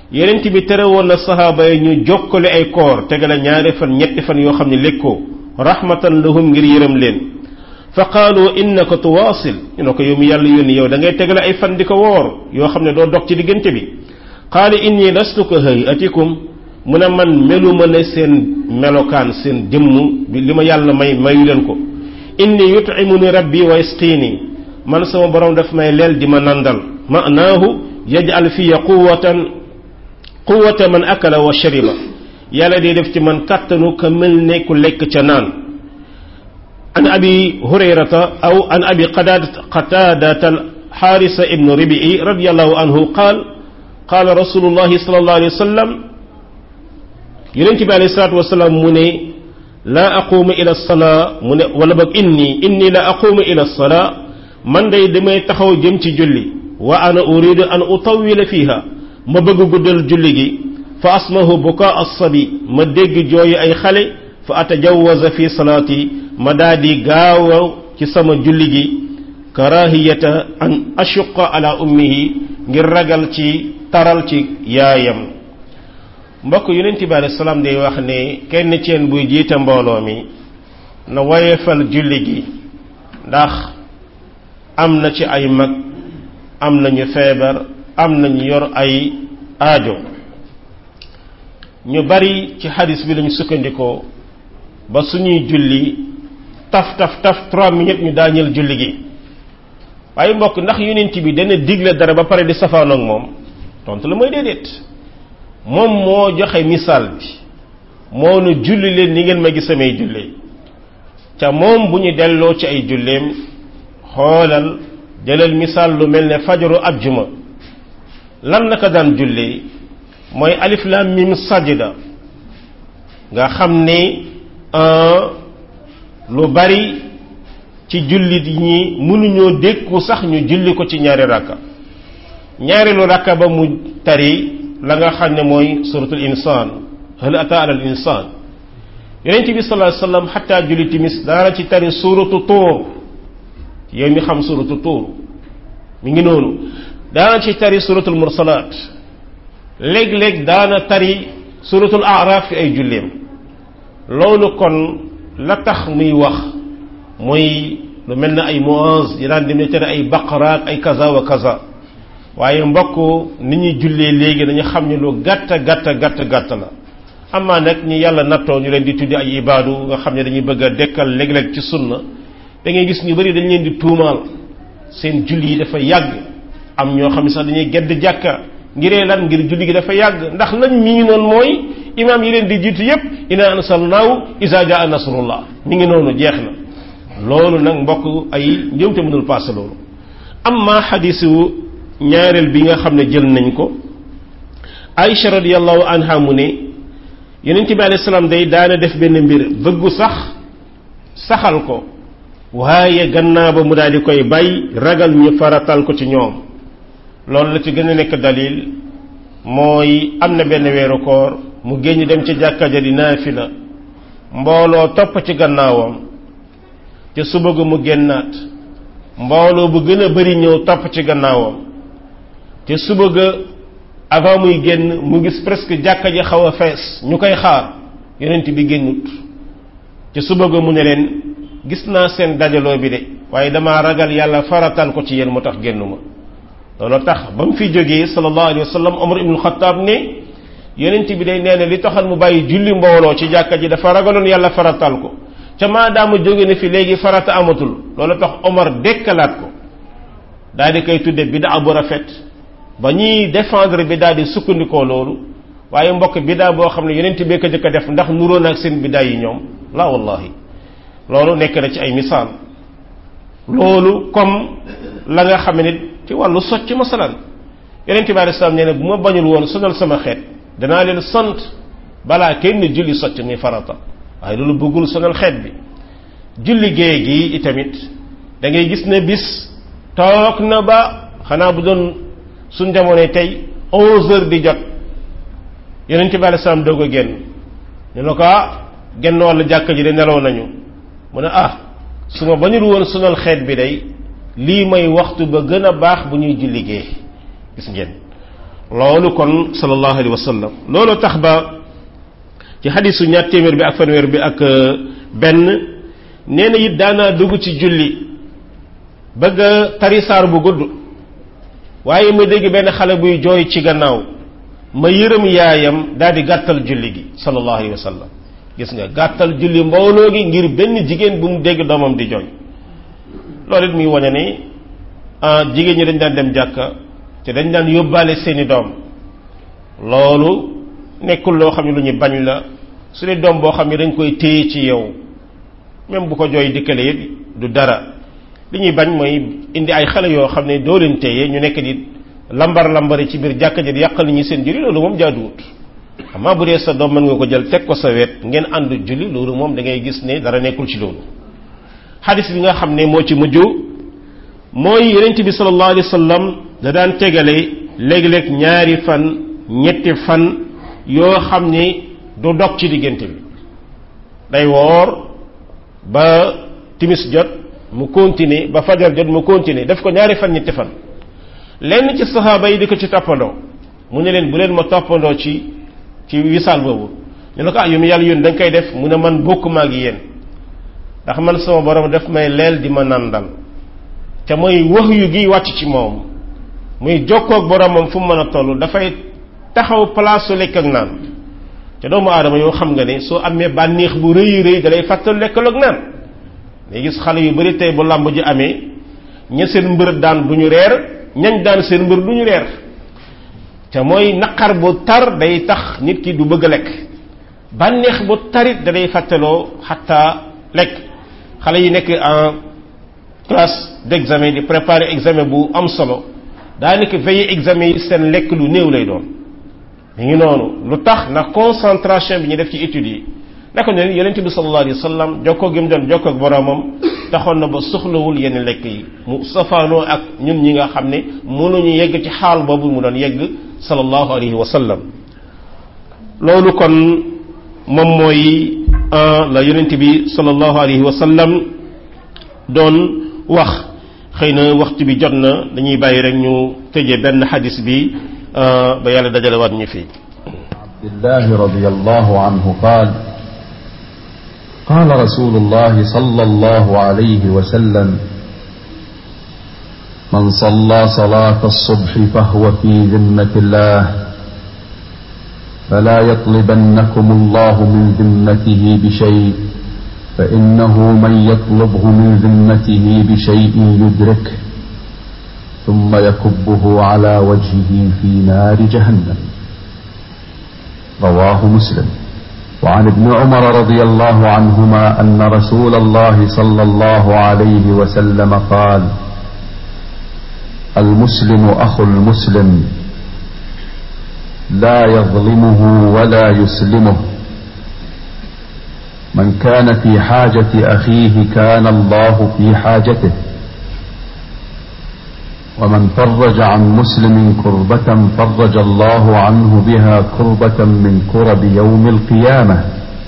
yenent bi tere woon na sahaaba yi ñu jokkale ay koor tegale ñaari fan ñetti fan yoo xam ne lekkoo rahmatan lahum ngir yërëm leen fa qaalu innaka tuwaasil ñu ne ko yow mi yàlla yónni yow da ngay tegale ay fan di ko woor yoo xam ne doo dog ci diggante bi qaala inni lastu ka hayatikum mu ne man meluma ne seen melokaan seen jëmm bi li ma yàlla may mayu leen ko inni yutimuni rabbi wa yasqiini man sama borom daf may leel di ma nandal maanaahu yaj'al fiya quwatan quwata man akala wa shariba yàlla day def ci man kàttanu ka mel ne ku lekk ca naan an abi hurayrata aw an abi qataadata xaarisa ibnu ribii radiallahu anhu qaal qaala rasulullahi sallallahu alayhi wa sallam yonent bi alayhi salaatu wasalaam mu ne laa aqumu ila salaa mu ne wala boog inni inni la aqumu ila salaa man day damay taxaw jëm ci julli wa ana uridu an utawila fiha ma bëgg guddal julli gi fa asmahu bukaa assabi ma dégg jooyu ay xale fa atajawaza fi salaati ma daa di gaaw ci sama julli gi karahiyata an ashuqa ala ummihi ngir ragal ci taral ci yaayam mbokk yonent bi alei salaam day wax ne kenn ci yéen buy jiite mbooloo mi na woyefal julli gi ndax am na ci ay mag am nañu feebar am nañu yor ay aajo ñu bari ci xadis bi lañu sukkandikoo ba suñuy julli taf taf taf trois minutes ñu daañeel julli gi waaye mbokk ndax yonent bi dana digle dara ba pare di safaanoog moom tontu la mooy déedéet moom moo joxe misaal bi moo nu julli leen ni ngeen ma gis samay jullee ca moom bu ñu delloo ci ay julleem xoolal jëlal misaal lu mel ne fajaru ajjuma lan la ko daan jullee mooy alif lam mim sajda nga xam ne lu bari ci jullit ñi mënuñoo dékku sax ñu julli ko ci ñaari rakka ñaareelu rakka ba mu tari la nga xam ne mooy suratul insaan hal ata ala al insaan yonent bi sallallahu alayhi wasallam xataa julli timis daana ci tari suratu tuur yow mi xam suratu tuur mi ngi noonu daana ci tari suratul mursalaat léeg-léeg daana tari suratul araf fi ay julleem loolu kon la tax muy wax mooy lu mel ne ay muaz yi daan dem ne tari ay baqaraat ay kaza wa kaza waaye mbokk ni ñuy jullee léegi dañu xam ne lu gàtt gàtt gàtt gàtt la amaa nag ñi yàlla nattoo ñu leen di tuddi ay ibaadu nga xam ne dañuy bëgg a dekkal léeg-léeg ci sunna da ngay gis ñu bari dañ leen di tuumaal seen julli yi dafa yàgg am ñoo xam ne sax dañuy gedd jàkka ngiree lan ngir julli gi dafa yàgg ndax lañ mi ngi noonu mooy imaam yi leen di jiitu yépp ina ansalnaahu isa jaa nasrullah mi ngi noonu jeex na loolu nag mbokk ay njëwte mënul passé loolu amma xadisu ñaareel bi nga xam ne jël nañ ko Aïcha radiyallahu anha mu ne yonent bi alayhi salaam day daana def benn mbir bëggu sax saxal ko waaye gannaaw ba mu daal di koy bay ragal ñu faratal ko ci ñoom loolu la ci gën a nekk dalil mooy am na benn weeru koor mu génn dem ci jàkka ja di naafila mbooloo topp ci gannaawam te suba ga mu génnaat mbooloo bu gën a bari ñëw topp ci gannaawam te suba ga avant muy génn mu gis presque jàkka ji xaw a fees ñu koy xaar yonent bi génnut te suba ga mu ne leen gis naa seen dajaloo bi de waaye damaa ragal yàlla faratal ko ci yéen moo tax génnuma loolu tax ba mu fi jógee sallallahu alayhi wa sallam Omar ibnul Xattaab ne yonent bi day nee na li taxal mu bàyyi julli mbooloo ci jàkka ji dafa ragaloon yàlla faratal ko ca maadaama jóge na fi léegi farata amatul loolu tax Omar dekkalaat ko daal di koy tudde bidaa bu rafet ba ñuy défendre bidaa di sukkandikoo loolu waaye mbokk bidaa boo xam ne yonent bee ko jëkk a def ndax nuroo na ak seen bidaa yi ñoom la wallahi loolu nekk na ci ay misaal loolu comme la nga xam ne ci wàllu socc masalan yonent bi alayhi salaam nee na bu ma bañul woon sonal sama xeet danaa leen sant balaa kenn julli socc muy farata waaye loolu bëggul sonal xeet bi julli gée gi itamit da ngay gis ne bis toog na ba xanaa bu doon suñ jamono tey onze heures di jot yonent bi alayhi salaam doog a génn ñu ne ko ah genn wàllu jàkka ji de nelaw nañu mu ne ah su ma bañul woon sonal xeet bi day lii may waxtu ba gën a baax bu ñuy julli gée gis ngeen loolu kon sallallahu alayhi wa sallam loolu tax ba ci xadisu ñaar téeméer bi ak fanweer bi ak benn nee na it daanaa dugg ci julli bëgg a tari saar bu gudd waaye ma dégg benn xale buy jooy ci gannaaw ma yërëm yaayam daal di gàttal julli gi sallallahu alayhi wa sallam gis nga gàttal julli mbooloo gi ngir benn jigéen bu mu dégg doomam di jooy loolu it muy wane ni jigéen ñi dañ daan dem jàkka te dañ daan yóbbaale seeni doom loolu nekkul loo xam ne lu ñu bañ la su dee doom boo xam ne dañ koy téye ci yow même bu ko jooy dikkale it du dara li ñuy bañ mooy indi ay xale yoo xam ne doo leen téye ñu nekk di lambar lambari ci biir jàkka ji di yàqal ñi seen julli loolu moom jaaduwut amaa bu dee sa doom mën nga ko jël teg ko sa wet ngeen ànd julli loolu moom da ngay gis ne dara nekkul ci loolu xadis bi nga xam ne moo ci mujj mooy yonent bi sallallahu alayhi wa sallam da daan tegale léeg-léeg ñaari fan ñetti fan yoo xam ni du dog ci diggante bi day woor ba timis jot mu continuer ba fajar jot mu continuer def ko ñaari fan ñetti fan lenn ci saxaaba yi di ko ci toppandoo mu ne leen bu leen ma toppandoo ci ci wisaal boobu ñu ne ko ah yu mu yàlla yónni da nga koy def mu ne man bokk maa ngi yéen ndax man sama borom daf may leel di ma nandal te mooy wax yu gi wàcc ci moom muy jokkoog boromam fu mu mën a toll dafay taxaw place su lekk ak naan te doomu aadama yoo xam nga ne soo amee bànneex bu rëy rëy dalay fàttal lekkal ak naan day gis xale yu bari tey bu làmb ji amee ña seen mbër daan du ñu reer ñañ daan seen mbër du ñu reer te mooy naqar bu tar day tax nit ki du bëgg a lekk bànneex bu tarit da day fàttaloo xataa lekk xale yi nekk en classe d'examen di préparer examen bu am solo daanaka veille examen yi seen lekk lu néew lay doon mi ngi noonu lu tax na concentration bi ñu def ci études yi naka ne yonente bi sallallahu alayhi wa sallam jokkoo gi mu doon jokkoo ak boromam taxoon na ba soxlawul yenn lekk yi mu safaanoo ak ñun ñi nga xam ne mënuñu yegg ci xaal boobu mu doon yegg sallallahu alayhi wa sallam loolu kon moom mooy la yonente bi sallallahu alayhi wa sallam doon wax xëy na waxtu bi jot na dañuy bàyyi rek ñu tëjee benn xadis bi ba yàlla dajalewaat ñu fii عبد الله رضي الله عنه قال قال رسول الله صلى الله عليه وسلم من صلى صلاة الصبح فهو في ذمة الله فلا يطلبنكم الله من ذمته بشيء فإنه من يطلبه من ذمته بشيء يدركه ثم يكبه على وجهه في نار جهنم رواه مسلم وعن ابن عمر رضي الله عنهما أن رسول الله صلى الله عليه وسلم قال المسلم أخو المسلم لا يظلمه ولا يسلمه من كان في حاجة أخيه كان الله في حاجته ومن فرج عن مسلم كربة فرج الله عنه بها كربة من كرب يوم القيامة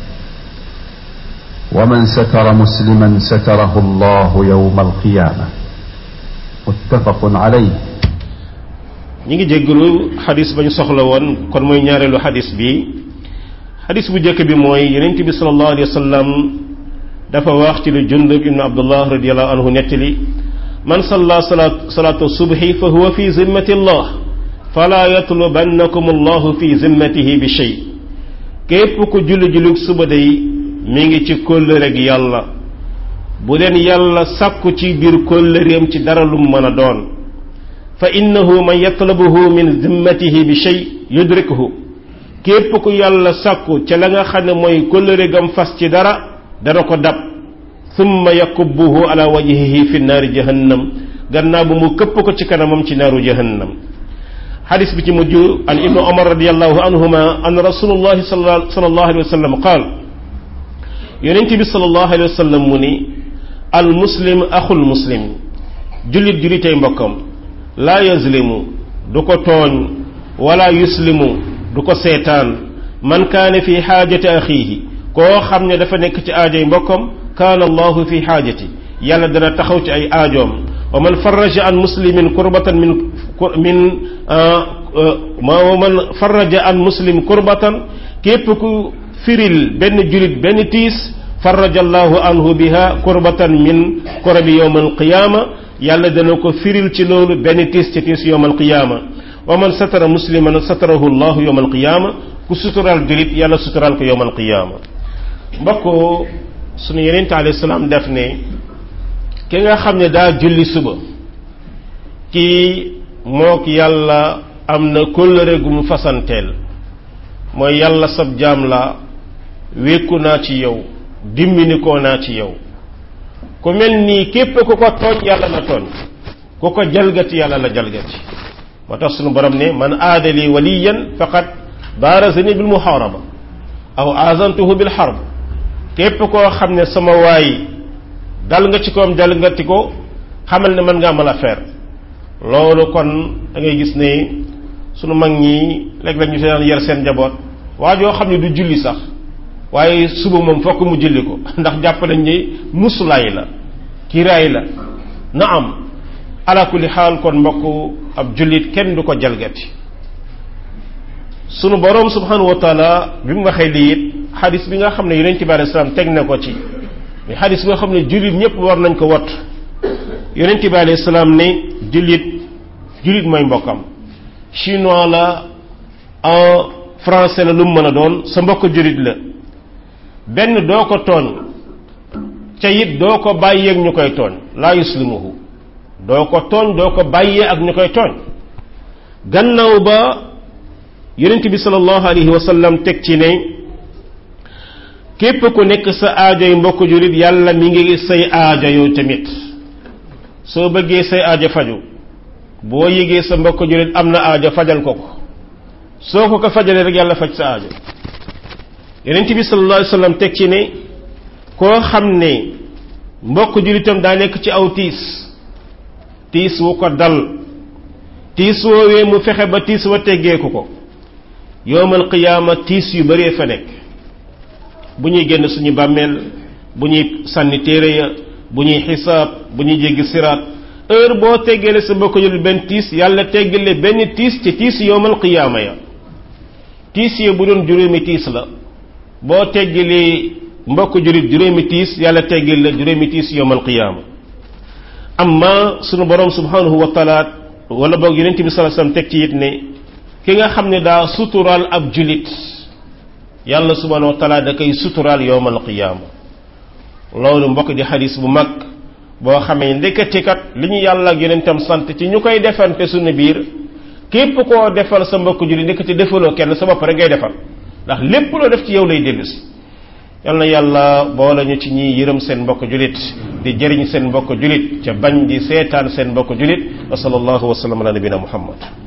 ومن ستر مسلما ستره الله يوم القيامة متفق عليه ñi ngi jéggalu xadis ba ñu soxla woon kon mooy ñaareelu xadis bi xadis bu njëkk bi mooy yonent bi sallallahu alayhi wa sallam dafa wax ci lu jundub ibnu abdullah radiallahu anhu nettali man salla salat salatu subhi fa huwa fi zimmati allah fala yatlubannakum allahu fi zimmatihi bi shay képp ku julli julli suba day mi ngi ci kóllëre gi yàlla bu leen yàlla sàkku ci biir kóllëreem ci dara lu mën a doon fa innahu man yatlabuhu min zimmatihi bi shay yudrikuhu képp ku yàlla sàkku ca la nga xam ne mooy kóllëre gam fas ci dara dana ko dab thumma yakubbuhu ala wajhihi fi naari jahannam gannaaw bu mu këpp ko ci kanamam ci naaru jahannam xadis bi ci mujj an ibnu omar radiallahu anhuma an rasulullahi sallallahu alayhi wa sallam qaal yonent bi sallallahu alayhi wa sallam mu ni al muslim axul muslim jullit jullitay mbokkam laa yazlimu du ko tooñ wala yuslimu du ko seetaan man kaane fi xaajati axiihi koo xam ne dafa nekk ci aajoy mbokkam kaana allahu fi xaajati yàlla dana taxaw ci ay aajoom wa man faraja an muslimin kurbatan min min ma man faraja an muslim kurbatan képp ku firil benn julit benn tiis faraja allahu anhu biha kurbatan min kurabi yowm alqiyama yàlla dana ko firil ci loolu benn tiis ci tiis yowm alqiyama wa man satara musliman satarahu llahu yowm alqiyama ku sutural julit yàlla sutural ko yowm alqiyama mbokk sunu yenente alayhi salaam def ne ki nga xam ne daa julli suba kii mook yàlla am na kóllëre gu mu fasanteel mooy yàlla sab jaam la wékku naa ci yow dimbini koo naa ci yow ku mel nii képp ku ko tooñ yàlla la tooñ ku ko jalgati yàlla la jalgati moo tax sunu borom ne man aadali waliyan faqad baarazani bil muharaba aw azantuhu bil harb képp koo xam ne sama waay dal nga ci koom jalgati ko xamal ne mën nga amal affaire loolu kon da ngay gis ne sunu mag ñi léeg-léeg ñu seen yar seen njaboot waa joo xam ne du julli sax waaye suba moom fokk mu julli ko ndax jàpp nañ ni musulaay la kiraay la na am ala kulli xaal kon mbokk ab jullit kenn du ko jalgati sunu boroom subhanahu wa taala bi mu waxee lii it xadis bi nga xam ne yonent bi alei salaam teg na ko ci mais xadis bi nga xam ne jullit ñëpp war nañ ko wat yonent bi alei salaam ne jullit jullit mooy mbokkam chinois la en français la lu mu mën a doon sa mbokk jullit la benn doo ko tooñ ca it doo ko bàyyee ak ñu koy tooñ laa yuslimuhu doo ko tooñ doo ko bàyyee ak ñu koy tooñ gannaaw ba yonent bi sallallahu alayhi wa sallam teg ci ne képp ku nekk sa aajoy mbokk jullit yàlla mi ngi say aajo yow tamit soo bëggee say aajo faju boo yëgee sa mbokk jullit am na aajo fajal ko ko soo ko ko fajalee rek yàlla faj sa aajo yonent bi sallallahu alayhi wa sallam teg ci ne koo xam ne mbokk jullitam daa nekk ci aw tiis tiis wu ko dal tiis woowee mu fexe ba tiis wa teggeeku ko yowmal qiyaama tiis yu bëree fa nekk bu ñuy génn suñu bàmmeel bu ñuy sànni téere ya bu ñuy xisaab bu ñuy jéggi siraat heure boo teggale sa mbokk jullit benn tiis yàlla teggale benn tiis ci tiis yowmal qiyaama ya tiis ya bu doon juróomi tiis la boo teggalee mbokk jullit juróomi tiis yàlla teggal la juróomi tiis yowmal qiyaama amma sunu borom subhanahu wa taala wala boog yonent bi sallallahu alayhi wasallam teg ci it ne ki nga xam ne daa suturaal ab julit yàlla subhanahu wa taala da koy suturaal yowmal qiyaama loolu mbokk di xadis bu mag boo xamee ndekete kat li ñu yàlla ak yonentam sant ci ñu koy defante suñu biir képp koo defal sa mbokk julit ndekete defaloo kenn sa bopp rek ngay defal ndax lépp loo def ci yow lay dellusi yal na yàlla boole ñu ci ñi yërëm seen mbokk julit di jëriñ seen mbokk julit ca bañ di seetaan seen mbokk julit wa sallallahu wa sallam ala nabina muhammad